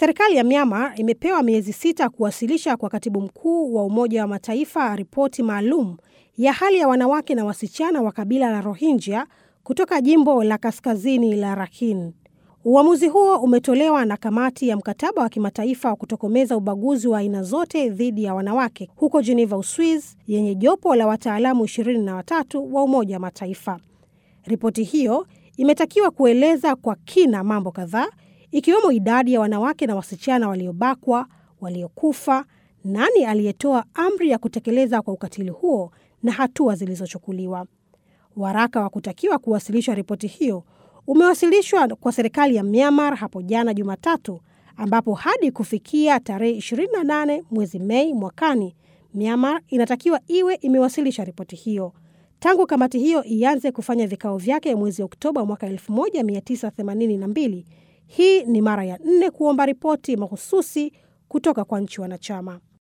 Serikali ya Myanmar imepewa miezi sita kuwasilisha kwa katibu mkuu wa Umoja wa Mataifa ripoti maalum ya hali ya wanawake na wasichana wa kabila la Rohingya kutoka jimbo la kaskazini la Rakhine. Uamuzi huo umetolewa na kamati ya mkataba wa kimataifa wa kutokomeza ubaguzi wa aina zote dhidi ya wanawake huko Geneva, Uswiz, yenye jopo la wataalamu ishirini na watatu wa Umoja wa Mataifa. Ripoti hiyo imetakiwa kueleza kwa kina mambo kadhaa ikiwemo idadi ya wanawake na wasichana waliobakwa, waliokufa, nani aliyetoa amri ya kutekeleza kwa ukatili huo na hatua zilizochukuliwa. Waraka wa kutakiwa kuwasilishwa ripoti hiyo umewasilishwa kwa serikali ya Myanmar hapo jana Jumatatu, ambapo hadi kufikia tarehe 28 mwezi Mei mwakani Myanmar inatakiwa iwe imewasilisha ripoti hiyo. Tangu kamati hiyo ianze kufanya vikao vyake mwezi Oktoba mwaka 1982, hii ni mara ya nne kuomba ripoti mahususi kutoka kwa nchi wanachama.